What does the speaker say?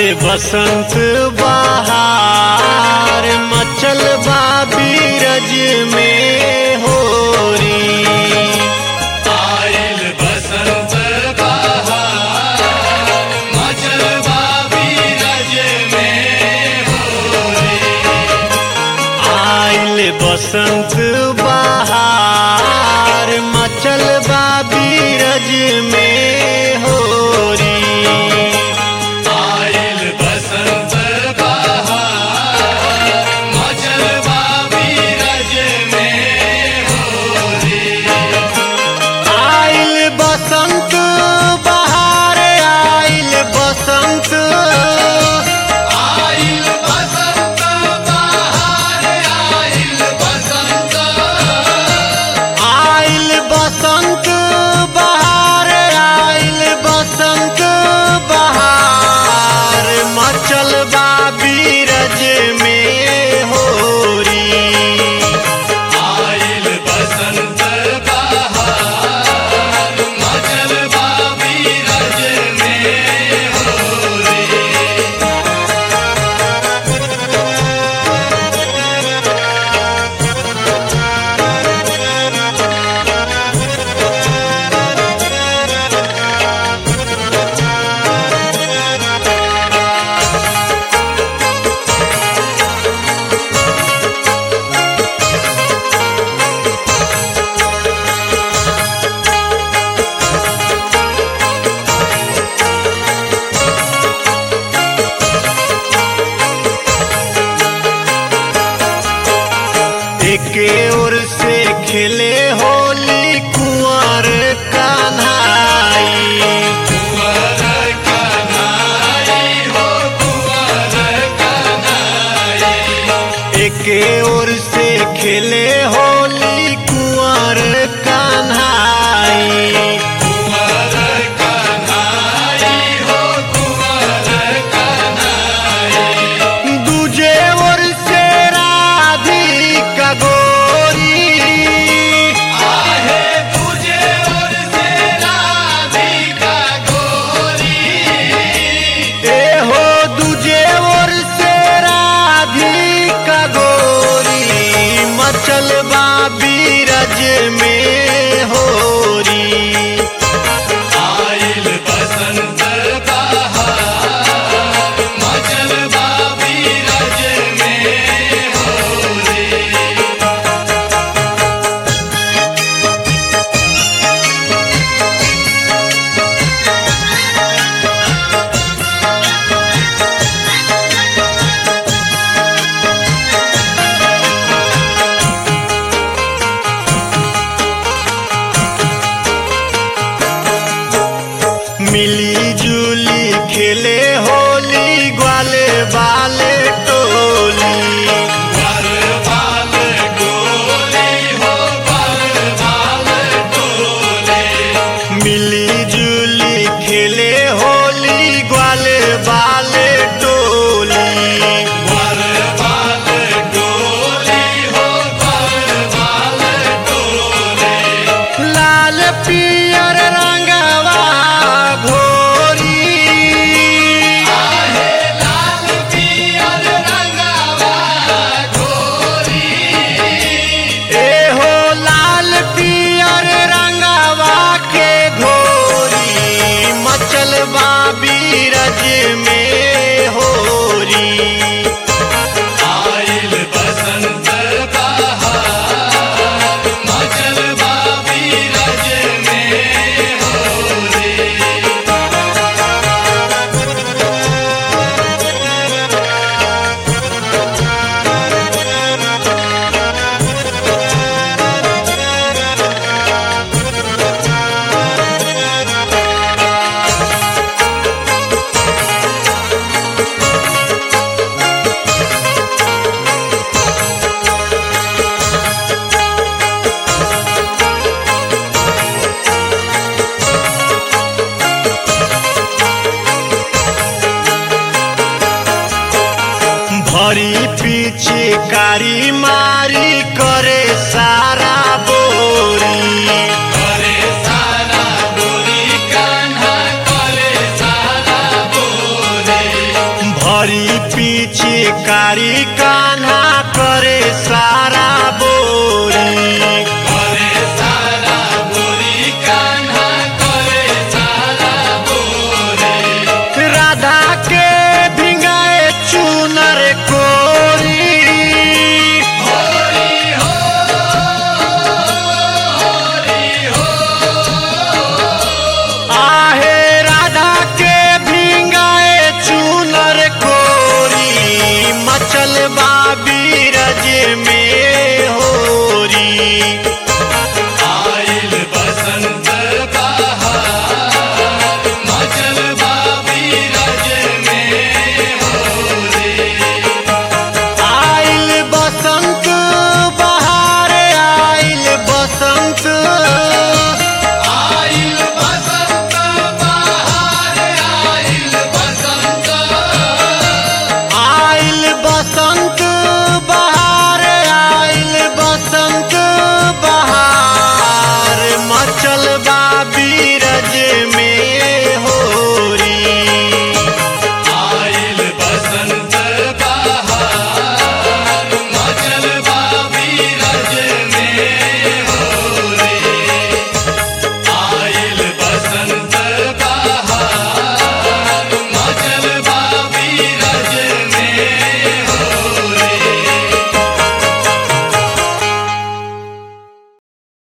बसंत बहार मचल बा बीरज में होरी आइल बसंत बहार मचल बा बीरज में आइल बसंत बहार मचल बा बीरज में होरी आइल बसंत बहार मचल बा बीरज में आइल बसंत बहार आइल बसंत आइल बसंत बहार आइल बसंत आइल बसंत बहार आइल बसंत बहार मचल बा बीरज में होरी आइल बसंत बहार मचल बा बीरज में एके ओर से खेले होली कुंवर कन्हाई कुंवर कन्हाई हो कुंवर कन्हाई एके ओर से खेले होली कुंवर कन्हाई कुंवर कन्हाई हो कुंवर कन्हाई दूजे ओर से राधिका गोरी आहे तुझे और से राधिका गोरी ए हो दूजे ओर से राधिका गोरी मचल बा बीरज में होरी आइल बसंत बहार मचल बा बीरज में होली मिली जुली खेले होली ग्वाले बाले टोली बाल बाल डोली हो बाल बाल डोली मिली जुली खेले होली ग्वाले बाले टोली बाल बाल डोली हो बाल बाल डोली लाल पियर रंगवा घोरी आहे लाल पियर रंगवा गोरी ए हो लाल पियर रंगवा के घोरी मचल बा बीरज में होरी आइल बसंत बहार मचल बा बीरज में होली भरी पीछे कारी मारी करे सारा बोरी करे सारा बोरी कान्हा करे सारा बोरी पीछे कारी कान्हा करे सारा